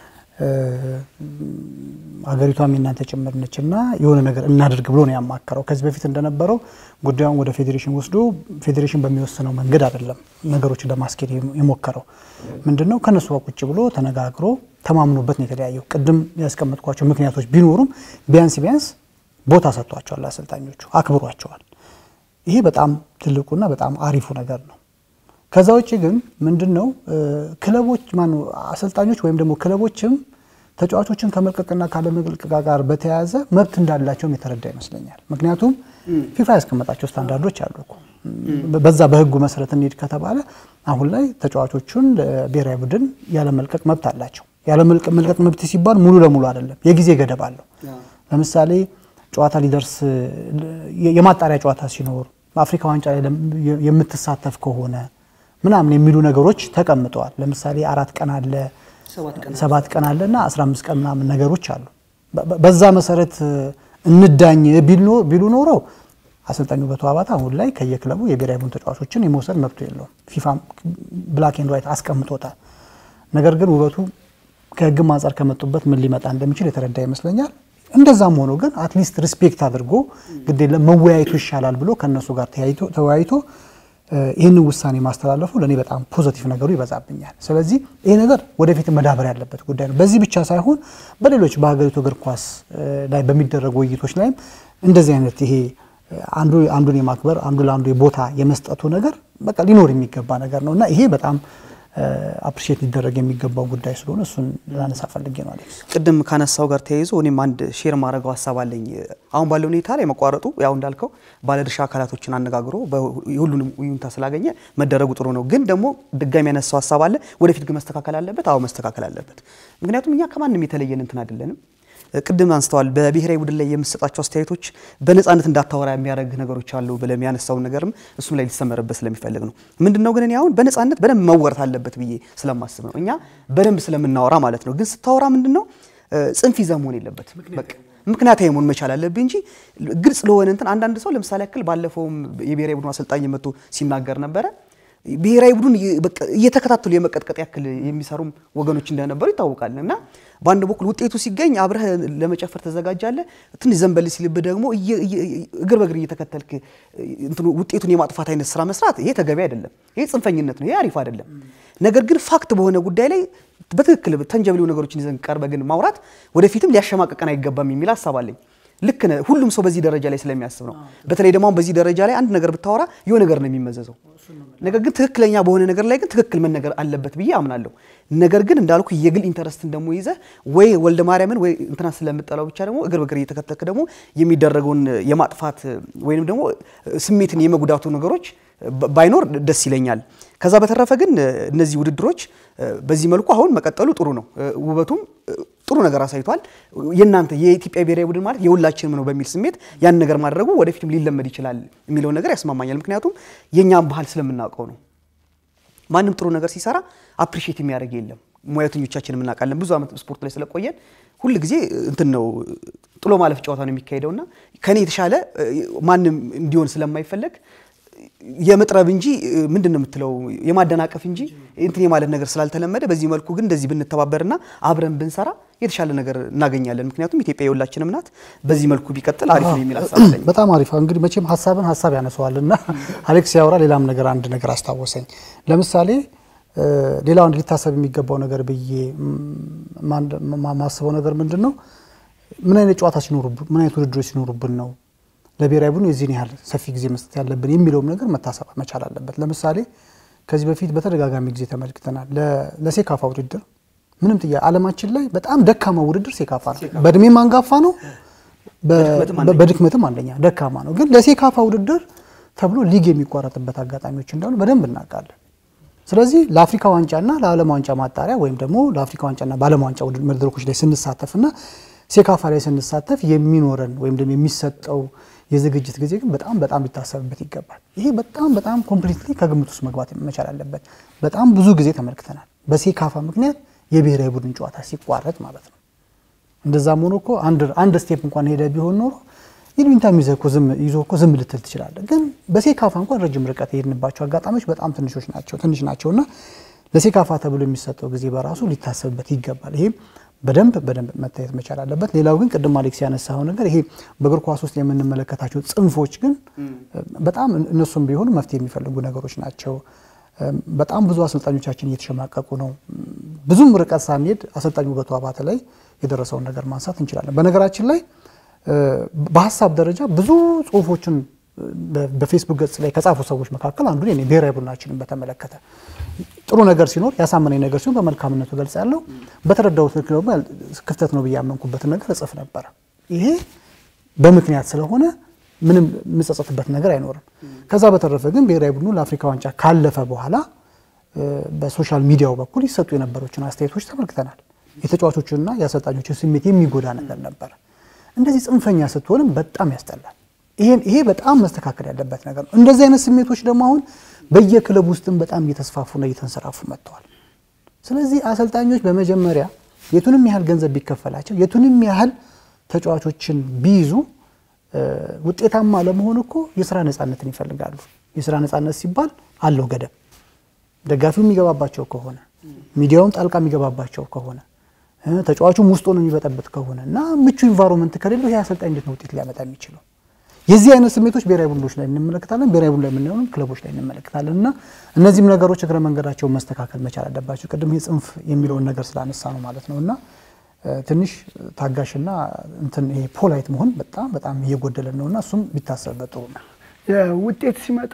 ሀገሪቷም የእናንተ ጭምር ነች እና የሆነ ነገር እናድርግ ብሎ ነው ያማከረው። ከዚህ በፊት እንደነበረው ጉዳዩን ወደ ፌዴሬሽን ወስዶ ፌዴሬሽን በሚወስነው መንገድ አይደለም ነገሮችን ለማስኬድ የሞከረው። ምንድን ነው ከነሱ ጋር ቁጭ ብሎ ተነጋግሮ ተማምኖበት ነው የተለያየው። ቅድም ያስቀመጥኳቸው ምክንያቶች ቢኖሩም ቢያንስ ቢያንስ ቦታ ሰጥቷቸዋል፣ አሰልጣኞቹ አክብሯቸዋል። ይሄ በጣም ትልቁና በጣም አሪፉ ነገር ነው። ከዛ ውጭ ግን ምንድን ነው ክለቦች ማነው አሰልጣኞች ወይም ደግሞ ክለቦችም ተጫዋቾችን ከመልቀቅና ካለመልቀቅ ጋር በተያያዘ መብት እንዳላቸውም የተረዳ ይመስለኛል። ምክንያቱም ፊፋ ያስቀመጣቸው ስታንዳርዶች አሉ እኮ በዛ በህጉ መሰረት እንሂድ ከተባለ አሁን ላይ ተጫዋቾቹን ለብሔራዊ ቡድን ያለመልቀቅ መብት አላቸው። ያለመልቀቅ መብት ሲባል ሙሉ ለሙሉ አይደለም፣ የጊዜ ገደብ አለው። ለምሳሌ ጨዋታ ሊደርስ የማጣሪያ ጨዋታ ሲኖር በአፍሪካ ዋንጫ ላይ የምትሳተፍ ከሆነ ምናምን የሚሉ ነገሮች ተቀምጠዋል። ለምሳሌ አራት ቀን አለ ሰባት ቀን አለ እና 15 ቀን ምናምን ነገሮች አሉ። በዛ መሰረት እንዳኝ ቢሉ ኖሮ አሰልጣኙ ውበቱ አባተ አሁን ላይ ከየክለቡ የብሔራዊ ቡድን ተጫዋቾችን የመውሰድ መብቱ የለውም። ፊፋ ብላክ ኤንድ ዋይት አስቀምጦታል። ነገር ግን ውበቱ ከህግም አንጻር ከመጡበት ምን ሊመጣ እንደሚችል የተረዳ ይመስለኛል። እንደዛም ሆኖ ግን አትሊስት ሪስፔክት አድርጎ ግዴለ መወያየቱ ይሻላል ብሎ ከእነሱ ጋር ተወያይቶ ይህንን ውሳኔ ማስተላለፉ ለእኔ በጣም ፖዘቲቭ ነገሩ ይበዛብኛል። ስለዚህ ይሄ ነገር ወደፊት መዳበር ያለበት ጉዳይ ነው። በዚህ ብቻ ሳይሆን በሌሎች በሀገሪቱ እግር ኳስ ላይ በሚደረጉ ውይይቶች ላይም እንደዚህ አይነት ይሄ አንዱ አንዱን የማክበር አንዱ ለአንዱ የቦታ የመስጠቱ ነገር በቃ ሊኖር የሚገባ ነገር ነው እና ይሄ በጣም አፕሪሼት ሊደረግ የሚገባው ጉዳይ ስለሆነ እሱን ላነሳ ፈልጌ ነው። አሌክስ ቅድም ካነሳው ጋር ተያይዞ እኔም አንድ ሼር ማድረገው ሀሳብ አለኝ። አሁን ባለው ሁኔታ ላይ መቋረጡ ያው እንዳልከው ባለድርሻ አካላቶችን አነጋግሮ የሁሉንም ይሁንታ ስላገኘ መደረጉ ጥሩ ነው። ግን ደግሞ ድጋሚ ያነሳው ሀሳብ አለ። ወደፊት ግን መስተካከል አለበት። አዎ መስተካከል አለበት። ምክንያቱም እኛ ከማንም የተለየን እንትን አይደለንም። ቅድም አንስተዋል። በብሔራዊ ቡድን ላይ የምሰጣቸው አስተያየቶች በነፃነት እንዳታወራ የሚያደርግ ነገሮች አሉ ብለም ያነሳውን ነገርም እሱም ላይ ሊሰመርበት ስለሚፈልግ ነው። ምንድን ነው ግን እኔ አሁን በነፃነት በደንብ መወረት አለበት ብዬ ስለማስብ ነው። እኛ በደንብ ስለምናወራ ማለት ነው። ግን ስታወራ ምንድን ነው ጽንፍ ይዘህ መሆን የለበት በቃ ምክንያታዊ መሆን መቻል አለብህ እንጂ ግልጽ ለሆነ እንትን አንዳንድ ሰው ለምሳሌ ያክል ባለፈውም የብሔራዊ ቡድን አሰልጣኝ መጥቶ ሲናገር ነበረ ብሔራዊ ቡድን እየተከታተሉ የመቀጥቀጥ ያክል የሚሰሩም ወገኖች እንደነበሩ ይታወቃል። እና በአንድ በኩል ውጤቱ ሲገኝ አብረህ ለመጨፈር ተዘጋጃለህ። ትንሽ ዘንበል ሲልብህ ደግሞ እግር በእግር እየተከተልክ ውጤቱን የማጥፋት አይነት ስራ መስራት ይሄ ተገቢ አይደለም። ይሄ ጽንፈኝነት ነው። ይሄ አሪፍ አይደለም። ነገር ግን ፋክት በሆነ ጉዳይ ላይ በትክክል ተንጀብሊው ነገሮችን ይዘን ቀርበህ ግን ማውራት ወደፊትም ሊያሸማቀቀን አይገባም የሚል ሀሳብ አለኝ። ልክ ነህ። ሁሉም ሰው በዚህ ደረጃ ላይ ስለሚያስብ ነው። በተለይ ደግሞ አሁን በዚህ ደረጃ ላይ አንድ ነገር ብታወራ የሆነ ነገር ነው የሚመዘዘው። ነገር ግን ትክክለኛ በሆነ ነገር ላይ ግን ትክክል መነገር አለበት ብዬ አምናለሁ። ነገር ግን እንዳልኩ የግል ኢንተረስትን ደግሞ ይዘህ ወይ ወልደ ማርያምን ወይ እንትና ስለምጠላው ብቻ ደግሞ እግር በእግር እየተከተልክ ደግሞ የሚደረገውን የማጥፋት ወይም ደግሞ ስሜትን የመጉዳቱ ነገሮች ባይኖር ደስ ይለኛል። ከዛ በተረፈ ግን እነዚህ ውድድሮች በዚህ መልኩ አሁን መቀጠሉ ጥሩ ነው። ውበቱም ጥሩ ነገር አሳይቷል። የእናንተ የኢትዮጵያ ብሔራዊ ቡድን ማለት የሁላችንም ነው በሚል ስሜት ያን ነገር ማድረጉ ወደፊትም ሊለመድ ይችላል የሚለውን ነገር ያስማማኛል። ምክንያቱም የእኛም ባህል ስለምናውቀው ነው። ማንም ጥሩ ነገር ሲሰራ አፕሪሼት የሚያደርግ የለም። ሙያተኞቻችን የምናውቃለን። ብዙ ዓመት ስፖርት ላይ ስለቆየን ሁል ጊዜ እንትን ነው ጥሎ ማለፍ ጨዋታ ነው የሚካሄደውና ከኔ የተሻለ ማንም እንዲሆን ስለማይፈለግ የመጥረብ እንጂ ምንድን ነው የምትለው የማደናቀፍ እንጂ እንትን የማለት ነገር ስላልተለመደ በዚህ መልኩ ግን እንደዚህ ብንተባበርና አብረን ብንሰራ የተሻለ ነገር እናገኛለን። ምክንያቱም ኢትዮጵያ የሁላችንም ናት። በዚህ መልኩ ቢቀጥል አሪፍ ነው የሚል ሀሳብ አለኝ። በጣም አሪፍ። እንግዲህ መቼም ሀሳብን ሀሳብ ያነሰዋልና አሌክስ ያወራ ሌላም ነገር አንድ ነገር አስታወሰኝ። ለምሳሌ ሌላው አንድ ሊታሰብ የሚገባው ነገር ብዬ ማስበው ነገር ምንድን ነው ምን አይነት ጨዋታ ሲኖሩብን ምን አይነት ውድድሮች ሲኖሩብን ነው ለብሔራዊ ቡድን የዚህን ያህል ሰፊ ጊዜ መስጠት ያለብን የሚለውም ነገር መታሰብ መቻል አለበት። ለምሳሌ ከዚህ በፊት በተደጋጋሚ ጊዜ ተመልክተናል። ለሴካፋ ውድድር ምንም ጥያ ዓለማችን ላይ በጣም ደካማ ውድድር ሴካፋ ነው። በእድሜም አንጋፋ ነው፣ በድክመትም አንደኛ ደካማ ነው። ግን ለሴካፋ ውድድር ተብሎ ሊግ የሚቋረጥበት አጋጣሚዎች እንዳሉ በደንብ እናውቃለን። ስለዚህ ለአፍሪካ ዋንጫና ለዓለም ዋንጫ ማጣሪያ ወይም ደግሞ ለአፍሪካ ዋንጫና በዓለም ዋንጫ መድረኮች ላይ ስንሳተፍና ሴካፋ ላይ ስንሳተፍ የሚኖረን ወይም ደግሞ የሚሰጠው የዝግጅት ጊዜ ግን በጣም በጣም ሊታሰብበት ይገባል። ይሄ በጣም በጣም ኮምፕሊትሊ ከግምት ውስጥ መግባት መቻል አለበት። በጣም ብዙ ጊዜ ተመልክተናል። በሴካፋ ምክንያት የብሔራዊ ቡድን ጨዋታ ሲቋረጥ ማለት ነው። እንደዛም ሆኖ እኮ አንድ ስቴፕ እንኳን ሄደ ቢሆን ኖሮ ይሉኝታ ይዘህ እኮ ዝም ይዞ እኮ ዝም ልትል ትችላለህ። ግን በሴካፋ እንኳን ረጅም ርቀት የሄድንባቸው አጋጣሚዎች በጣም ትንሾች ናቸው ትንሽ ናቸው እና ለሴካፋ ተብሎ የሚሰጠው ጊዜ በራሱ ሊታሰብበት ይገባል። ይሄም በደንብ በደንብ መታየት መቻል አለበት። ሌላው ግን ቅድም አሌክስ ያነሳው ነገር ይሄ በእግር ኳስ ውስጥ የምንመለከታቸው ጽንፎች ግን በጣም እነሱም ቢሆኑ መፍትሄ የሚፈልጉ ነገሮች ናቸው። በጣም ብዙ አሰልጣኞቻችን እየተሸማቀቁ ነው። ብዙም ርቀት ሳንሄድ አሰልጣኝ ውበቱ አባተ ላይ የደረሰውን ነገር ማንሳት እንችላለን። በነገራችን ላይ በሀሳብ ደረጃ ብዙ ጽሁፎችን በፌስቡክ ገጽ ላይ ከጻፉ ሰዎች መካከል አንዱ እኔ ብሔራዊ ቡድናችንን በተመለከተ ጥሩ ነገር ሲኖር ያሳመነኝ ነገር ሲሆን በመልካምነቱ ገልጽ ያለው በተረዳሁት ልክ ደግሞ ክፍተት ነው ብዬ ያመንኩበትን ነገር እጽፍ ነበረ። ይሄ በምክንያት ስለሆነ ምንም የምጸጸትበት ነገር አይኖርም። ከዛ በተረፈ ግን ብሔራዊ ቡድኑ ለአፍሪካ ዋንጫ ካለፈ በኋላ በሶሻል ሚዲያው በኩል ይሰጡ የነበሮችን አስተያየቶች ተመልክተናል። የተጫዋቾችንና የአሰልጣኞችን ስሜት የሚጎዳ ነገር ነበረ። እንደዚህ ጽንፈኛ ስትሆንም በጣም ያስጠላል። ይሄ በጣም መስተካከል ያለበት ነገር ነው። እንደዚህ አይነት ስሜቶች ደግሞ አሁን በየክለብ ውስጥም በጣም እየተስፋፉና እየተንሰራፉ መጥተዋል። ስለዚህ አሰልጣኞች በመጀመሪያ የቱንም ያህል ገንዘብ ቢከፈላቸው የቱንም ያህል ተጫዋቾችን ቢይዙ ውጤታማ ለመሆን እኮ የስራ ነፃነትን ይፈልጋሉ። የስራ ነፃነት ሲባል አለው ገደብ። ደጋፊው የሚገባባቸው ከሆነ ሚዲያውም ጣልቃ የሚገባባቸው ከሆነ ተጫዋቹም ውስጥ ሆኖ የሚበጠበት ከሆነ እና ምቹ ኢንቫይሮንመንት ከሌለው ይህ አሰልጣኝ እንዴት ነው ውጤት ሊያመጣ የሚችለው? የዚህ አይነት ስሜቶች ብሔራዊ ቡድኖች ላይ እንመለከታለን። ብሔራዊ ቡድን ላይ የምናየሆንም ክለቦች ላይ እንመለከታለን። እና እነዚህም ነገሮች እግረ መንገዳቸውን መስተካከል መቻል አለባቸው። ቅድም ይህ ጽንፍ የሚለውን ነገር ስላነሳ ነው ማለት ነው እና ትንሽ ታጋሽና እንትን ይሄ ፖላይት መሆን በጣም በጣም እየጎደለን ነው እና እሱም ቢታሰብበት ጥሩ ነው። ውጤት ሲመጣ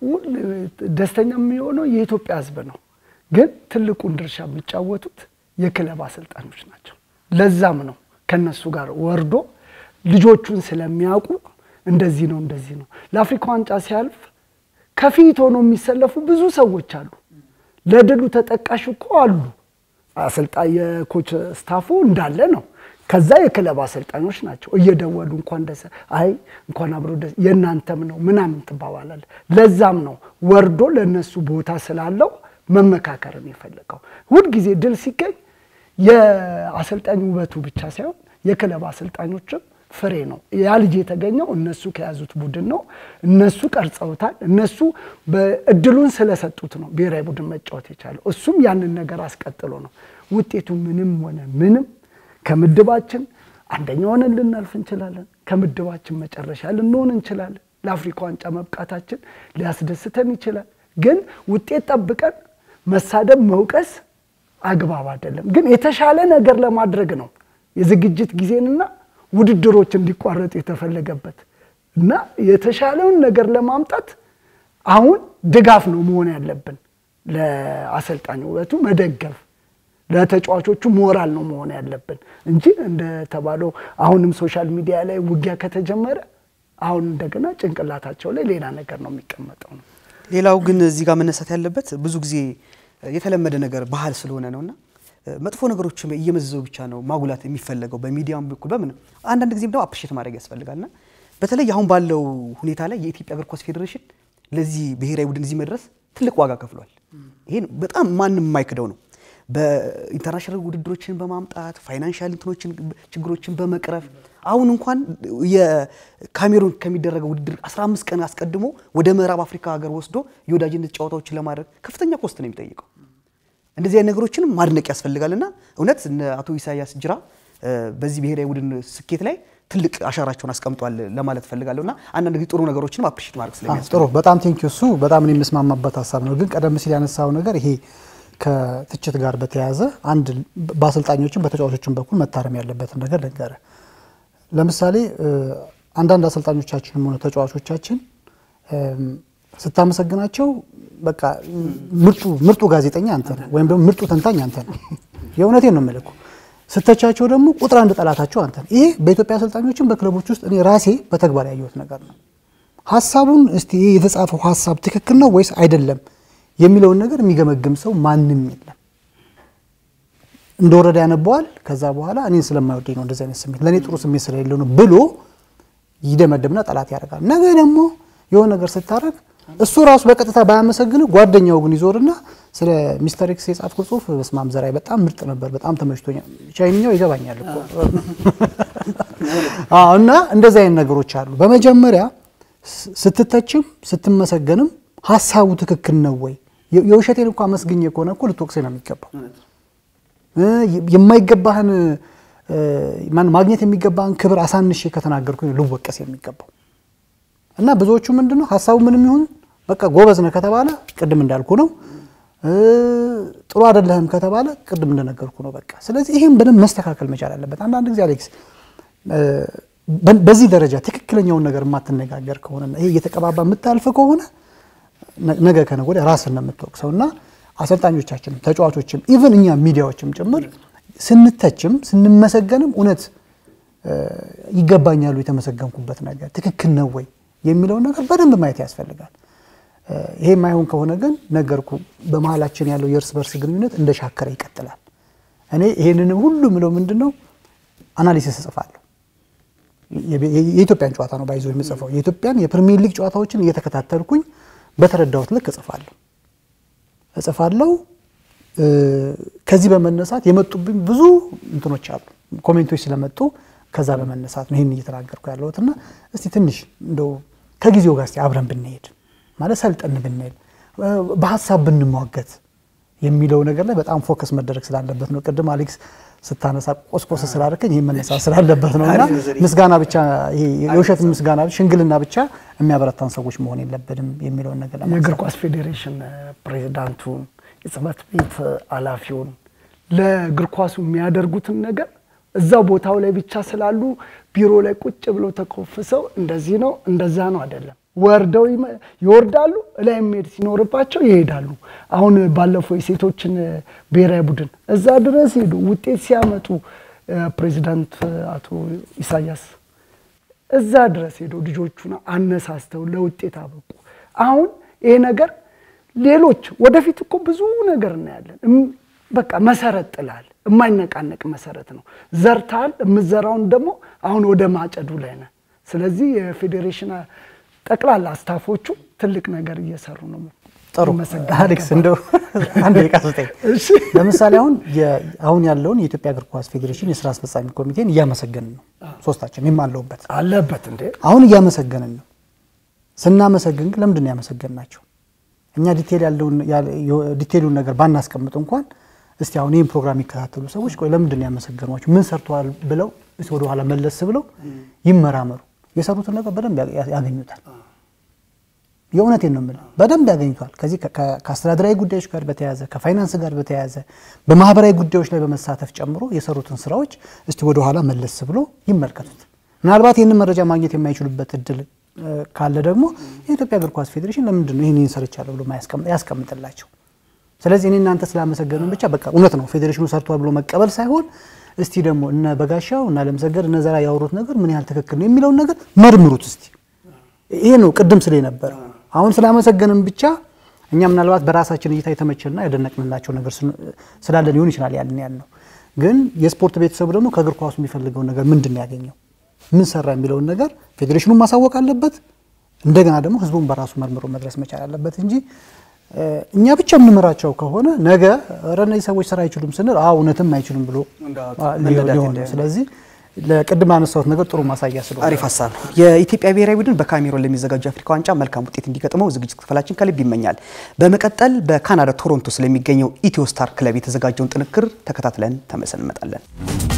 ደስተኛ የሚሆነው የኢትዮጵያ ሕዝብ ነው። ግን ትልቁን ድርሻ የሚጫወቱት የክለብ አሰልጣኞች ናቸው። ለዛም ነው ከነሱ ጋር ወርዶ ልጆቹን ስለሚያውቁ እንደዚህ ነው እንደዚህ ነው። ለአፍሪካ ዋንጫ ሲያልፍ ከፊት ሆኖ የሚሰለፉ ብዙ ሰዎች አሉ። ለድሉ ተጠቃሽ እኮ አሉ። አሰልጣኝ የኮች ስታፉ እንዳለ ነው። ከዛ የክለብ አሰልጣኞች ናቸው እየደወሉ እንኳን ደስ አይ እንኳን አብሮ ደስ የእናንተም ነው ምናምን ትባባላል። ለዛም ነው ወርዶ ለእነሱ ቦታ ስላለው መመካከርን የፈለገው። ሁልጊዜ ድል ሲገኝ የአሰልጣኝ ውበቱ ብቻ ሳይሆን የክለብ አሰልጣኞችም ፍሬ ነው። ያ ልጅ የተገኘው እነሱ ከያዙት ቡድን ነው። እነሱ ቀርጸውታል። እነሱ እድሉን ስለሰጡት ነው ብሔራዊ ቡድን መጫወት የቻለው። እሱም ያንን ነገር አስቀጥሎ ነው። ውጤቱ ምንም ሆነ ምንም ከምድባችን አንደኛ ሆነን ልናልፍ እንችላለን። ከምድባችን መጨረሻ ልንሆን እንችላለን። ለአፍሪካ ዋንጫ መብቃታችን ሊያስደስተን ይችላል። ግን ውጤት ጠብቀን መሳደብ፣ መውቀስ አግባብ አይደለም። ግን የተሻለ ነገር ለማድረግ ነው የዝግጅት ጊዜንና ውድድሮች እንዲቋረጡ የተፈለገበት እና የተሻለውን ነገር ለማምጣት አሁን ድጋፍ ነው መሆን ያለብን። ለአሰልጣኝ ውበቱ መደገፍ፣ ለተጫዋቾቹ ሞራል ነው መሆን ያለብን እንጂ እንደተባለው አሁንም ሶሻል ሚዲያ ላይ ውጊያ ከተጀመረ አሁን እንደገና ጭንቅላታቸው ላይ ሌላ ነገር ነው የሚቀመጠው ነው። ሌላው ግን እዚህ ጋር መነሳት ያለበት ብዙ ጊዜ የተለመደ ነገር ባህል ስለሆነ ነውና መጥፎ ነገሮች እየመዘዘው ብቻ ነው ማጉላት የሚፈለገው በሚዲያም በኩል በምን አንዳንድ ጊዜም ደግሞ አፕሪሼት ማድረግ ያስፈልጋልና በተለይ አሁን ባለው ሁኔታ ላይ የኢትዮጵያ እግር ኳስ ፌዴሬሽን ለዚህ ብሔራዊ ቡድን እዚህ መድረስ ትልቅ ዋጋ ከፍሏል። ይሄን በጣም ማንም የማይክደው ነው። በኢንተርናሽናል ውድድሮችን በማምጣት ፋይናንሻል እንትኖችን ችግሮችን በመቅረፍ አሁን እንኳን የካሜሩን ከሚደረገው ውድድር 15 ቀን አስቀድሞ ወደ ምዕራብ አፍሪካ ሀገር ወስዶ የወዳጅነት ጨዋታዎችን ለማድረግ ከፍተኛ ኮስት ነው የሚጠይቀው። እንደዚህ አይነት ነገሮችንም ማድነቅ ያስፈልጋልና እውነት እነ አቶ ኢሳያስ ጅራ በዚህ ብሔራዊ ቡድን ስኬት ላይ ትልቅ አሻራቸውን አስቀምጧል ለማለት ፈልጋለሁ እና አንዳንድ ጊዜ ጥሩ ነገሮችንም አፕሪሼት ማድረግ ስለሚያስፈልግ ጥሩ በጣም ቴንኪው። እሱ በጣም እኔ የምስማማበት ሀሳብ ነው። ግን ቀደም ሲል ያነሳው ነገር ይሄ ከትችት ጋር በተያያዘ አንድ በአሰልጣኞችም በተጫዋቾችም በኩል መታረም ያለበትን ነገር ልንገር። ለምሳሌ አንዳንድ አሰልጣኞቻችንም ሆነ ተጫዋቾቻችን ስታመሰግናቸው በቃ ምርጡ ምርጡ ጋዜጠኛ አንተ ነህ ወይም ደግሞ ምርጡ ተንታኝ አንተ ነህ። የእውነቴን ነው የምልህ እኮ ስተቻቸው ደግሞ ቁጥር አንድ ጠላታቸው አንተ ነህ። ይሄ በኢትዮጵያ አሰልጣኞችም በክለቦች ውስጥ እኔ ራሴ በተግባር ያየሁት ነገር ነው። ሀሳቡን እስቲ ይሄ የተጻፈው ሀሳብ ትክክል ነው ወይስ አይደለም የሚለውን ነገር የሚገመግም ሰው ማንም የለም። እንደወረደ ያነበዋል። ከዛ በኋላ እኔን ስለማይወደኝ ነው እንደዚህ አይነት ስሜት ለእኔ ጥሩ ስሜት ስለሌለው ነው ብሎ ይደመድምና ጠላት ያደርጋል። ነገ ደግሞ የሆነ ነገር ስታደርግ እሱ ራሱ በቀጥታ ባያመሰግን ጓደኛው ግን ይዞርና ስለ ሚስተር ኤክስ የጻፍኩ ጽሁፍ በስማም ዘራይ በጣም ምርጥ ነበር፣ በጣም ተመችቶኛል፣ ቻይንኛው ይገባኛል እኮ እና እንደዚህ አይነት ነገሮች አሉ። በመጀመሪያ ስትተችም ስትመሰገንም ሀሳቡ ትክክል ነው ወይ? የውሸቴን እኮ አመስግኜ ከሆነ እኮ ልትወቅሴ ነው የሚገባው። የማይገባህን ማግኘት የሚገባህን ክብር አሳንሼ ከተናገርኩኝ ልወቀስ የሚገባው እና ብዙዎቹ ምንድን ነው ሀሳቡ ምንም ይሁን በቃ ጎበዝ ነህ ከተባለ ቅድም እንዳልኩ ነው፣ ጥሩ አይደለህም ከተባለ ቅድም እንደነገርኩ ነው። በቃ ስለዚህ ይህም በደንብ መስተካከል መቻል አለበት። አንዳንድ ጊዜ አሌክስ በዚህ ደረጃ ትክክለኛውን ነገር የማትነጋገር ከሆነ ይሄ እየተቀባባ የምታልፍ ከሆነ ነገ ከነገ ወዲያ ራስን ነው የምትወቅሰው እና አሰልጣኞቻችንም ተጫዋቾችም ኢቨን እኛ ሚዲያዎችም ጭምር ስንተችም ስንመሰገንም እውነት ይገባኛሉ የተመሰገንኩበት ነገር ትክክል ነው ወይ የሚለውን ነገር በደንብ ማየት ያስፈልጋል። ይሄ የማይሆን ከሆነ ግን ነገርኩ በመሀላችን ያለው የእርስ በርስ ግንኙነት እንደ ሻከረ ይቀጥላል። እኔ ይሄንንም ሁሉ ምለው ምንድን ነው አናሊሲስ እጽፋለሁ። የኢትዮጵያን ጨዋታ ነው ባይዞ የምጽፈው የኢትዮጵያን የፕሪሚየር ሊግ ጨዋታዎችን እየተከታተልኩኝ በተረዳሁት ልክ እጽፋለሁ እጽፋለሁ። ከዚህ በመነሳት የመጡብኝ ብዙ እንትኖች አሉ፣ ኮሜንቶች ስለመጡ ከዛ በመነሳት ነው ይህን እየተናገርኩ ያለሁት እና እስቲ ትንሽ እንደው ከጊዜው ጋር እስቲ አብረን ብንሄድ ማለት ሰልጠን ብንሄድ በሀሳብ ብንሟገት የሚለው ነገር ላይ በጣም ፎከስ መደረግ ስላለበት ነው። ቅድም አሌክስ ስታነሳ ቆስቆስ ስላደረከኝ ይህ መነሳት ስላለበት ነው እና ምስጋና ብቻ ይሄ የውሸት ምስጋና ሽንግልና ብቻ የሚያበረታን ሰዎች መሆን የለብንም የሚለውን ነገር የእግር ኳስ ፌዴሬሽን ፕሬዚዳንቱን፣ የጽህፈት ቤት ኃላፊውን ለእግር ኳሱ የሚያደርጉትን ነገር እዛው ቦታው ላይ ብቻ ስላሉ ቢሮ ላይ ቁጭ ብለው ተኮፍሰው እንደዚህ ነው እንደዛ ነው አይደለም። ወርደው ይወርዳሉ፣ ላይ መሄድ ሲኖርባቸው ይሄዳሉ። አሁን ባለፈው የሴቶችን ብሔራዊ ቡድን እዛ ድረስ ሄዱ፣ ውጤት ሲያመጡ ፕሬዚዳንት አቶ ኢሳያስ እዛ ድረስ ሄደው ልጆቹን አነሳስተው ለውጤት አበቁ። አሁን ይሄ ነገር ሌሎች ወደፊት እኮ ብዙ ነገር እናያለን። በቃ መሰረት ጥላል። የማይነቃነቅ መሰረት ነው። ዘርታል። የምዘራውን ደግሞ አሁን ወደ ማጨዱ ላይ ነህ። ስለዚህ የፌዴሬሽን ጠቅላላ ስታፎቹ ትልቅ ነገር እየሰሩ ነው። ጥሩ አሌክስ፣ እንደው አንድ ደቂቃ ስጠኝ። ለምሳሌ አሁን አሁን ያለውን የኢትዮጵያ እግር ኳስ ፌዴሬሽን የስራ አስፈጻሚ ኮሚቴን እያመሰገንን ነው ሶስታችን፣ እኔም አለሁበት። አለበት እንዴ? አሁን እያመሰገንን ነው። ስናመሰግን ግን ለምንድን ነው ያመሰገንናቸው? እኛ ዲቴል ያለውን ዲቴሉን ነገር ባናስቀምጥ እንኳን እስቲ አሁን ይህን ፕሮግራም የሚከታተሉ ሰዎች ቆይ ለምንድን ነው ያመሰገኗቸው? ምን ሰርተዋል ብለው እስቲ ወደኋላ መለስ ብለው ይመራመሩ። የሰሩትን ነገር በደንብ ያገኙታል። የእውነቴን ነው የምልህ፣ በደንብ ያገኙታል። ከዚህ ከአስተዳደራዊ ጉዳዮች ጋር በተያያዘ ከፋይናንስ ጋር በተያያዘ በማህበራዊ ጉዳዮች ላይ በመሳተፍ ጨምሮ የሰሩትን ስራዎች እስቲ ወደኋላ መለስ ብሎ ይመልከቱት። ምናልባት ይህንን መረጃ ማግኘት የማይችሉበት እድል ካለ ደግሞ የኢትዮጵያ እግር ኳስ ፌዴሬሽን ለምንድን ነው ይህን ሰርቻለሁ ብሎ ያስቀምጥላቸው። ስለዚህ እኔ እናንተ ስላመሰገንን ብቻ በቃ እውነት ነው ፌዴሬሽኑ ሰርቷል ብሎ መቀበል ሳይሆን እስቲ ደግሞ እነ በጋሻው እና ለምሰገድ እነ ዘራ ያወሩት ነገር ምን ያህል ትክክል ነው የሚለውን ነገር መርምሩት እስቲ። ይሄ ነው ቅድም ስለ ነበረ አሁን ስላመሰገንን ብቻ እኛ ምናልባት በራሳችን እይታ የተመቸና ያደነቅንላቸው ነገር ስላለ ሊሆን ይችላል ያልን ያል ነው። ግን የስፖርት ቤተሰቡ ደግሞ ከእግር ኳሱ የሚፈልገውን ነገር ምንድን ነው ያገኘው፣ ምን ሰራ የሚለውን ነገር ፌዴሬሽኑን ማሳወቅ አለበት። እንደገና ደግሞ ህዝቡን በራሱ መርምሮ መድረስ መቻል አለበት እንጂ እኛ ብቻ የምንመራቸው ከሆነ ነገ ኧረ እነዚህ ሰዎች ስራ አይችሉም ስንል እውነትም አይችሉም ብሎ ሊሆን ስለዚህ ለቅድም ያነሳሁት ነገር ጥሩ ማሳያ ስለሆነ አሪፍ ሀሳብ ነው። የኢትዮጵያ ብሔራዊ ቡድን በካሜሮን ለሚዘጋጁ የአፍሪካ ዋንጫ መልካም ውጤት እንዲገጥመው ዝግጅት ክፍላችን ከልብ ይመኛል። በመቀጠል በካናዳ ቶሮንቶ ስለሚገኘው ኢትዮ ስታር ክለብ የተዘጋጀውን ጥንክር ተከታትለን ተመልሰን እንመጣለን።